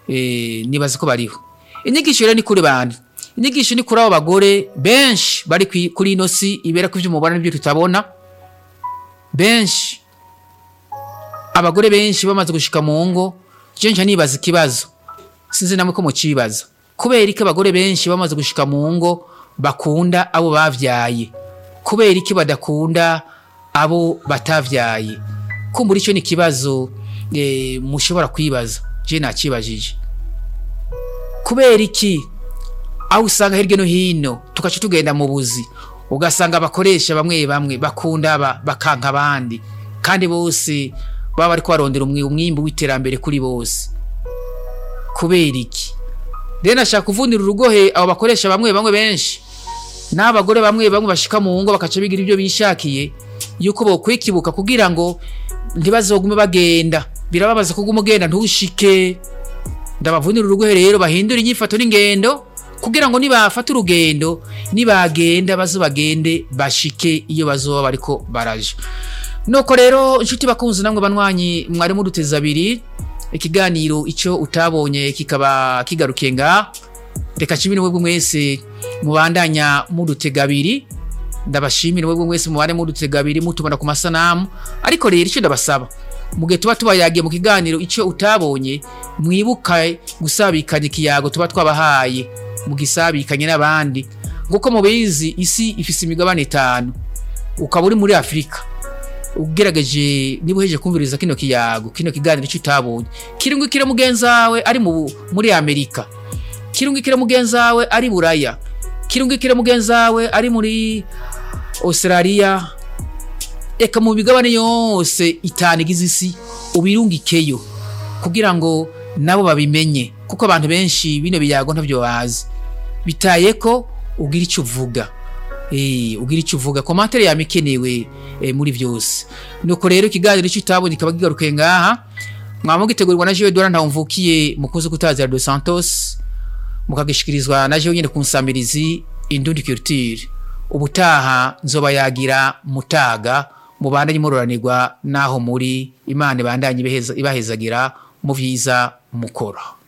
eh, nibaza ko bariho inyigisho rero ni kuri bande inyigisho ni kuri abo bagore benshi bari kwi- kuri ino si ibera ko ivyo mubona n'ibyo tutabona benshi abagore benshi bamaze gushika mu ngo je nca nibaza ikibazo sinzi namwe ko mucibaza kubera iki abagore benshi bamaze gushika mu ngo bakunda abo bavyaye kubera iki badakunda abo batavyaye kumbura ico ni ikibazo eh, mushobora kwibaza je nakibajije kubera iki aho usanga hirya no hino tugaca tugenda mu buzi ugasanga abakoresha bamwe bamwe bakunda aba bakanka abandi kandi bose baba bariko barondera umwi- umwimbu w'iterambere kuri bose kubera iki rero nashaka kuvunira urugohe abo bakoresha bamwe bamwe benshi n'abagore bamwe bamwe bashika mu ngo bakaca bigira ibyo bishakiye yuko bokwikibuka kugira ngo ntibazogume bagenda birababaza kuguma ugenda ntushike ndabavunira urugohe rero bahindura inyifato n'ingendo kugira ngo nibafata urugendo nibagenda bazo bagende bashike iyo bazoba bariko baraja nuko rero inshuti bakunzi namwe banwanyi mwari muduteza abiri ikiganiro ico utabonye kikaba kigarukiye nga reka nshimire mwebwe mwese mubandanya mudutega abiri ndabashimira mwebwe mwese mubane mudutega abiri mutubona ku masanamu ariko rero icyo ndabasaba mu gihe tuba tubayagiye mu kiganiro icyo utabonye mwibuka gusabikanya ikiyago tuba twabahaye mugisabikanye n'abandi nguko mubizi isi ifise imigabane itanu ukaba uri muri afurika ugerageje niba uhejeje kumviriza kino kiyago kino kiganiro icyo utabonye kirungikira mugenzi wawe ari mu, muri amerika kirungikira mugenzi wawe ari buraya kirungikira mugenzi wawe ari muri australia eka mu migabane yose itanu igize isi ubirungikeyo kugira ngo nabo babimenye kuko abantu benshi bino biyago ntabyo bazi bitaye ko ugira icyo uvuga Eh, ugira icyo uvuga komantere yama ikenewe eh, muri byose nuko rero ikiganiro icyo utabonye kikaba kigarukiye ngaha mwaba mugitegurirwa na jewe dora ntawumvukiye mukunzi kutazira dos santos mukagishikirizwa na jewe nyine ku nsamirizi indundi culture ubutaha nzoba yagira mutaga mubandanye muroranirwa naho muri imana ibandanye ibaheza- ibahezagira mu vyiza mukora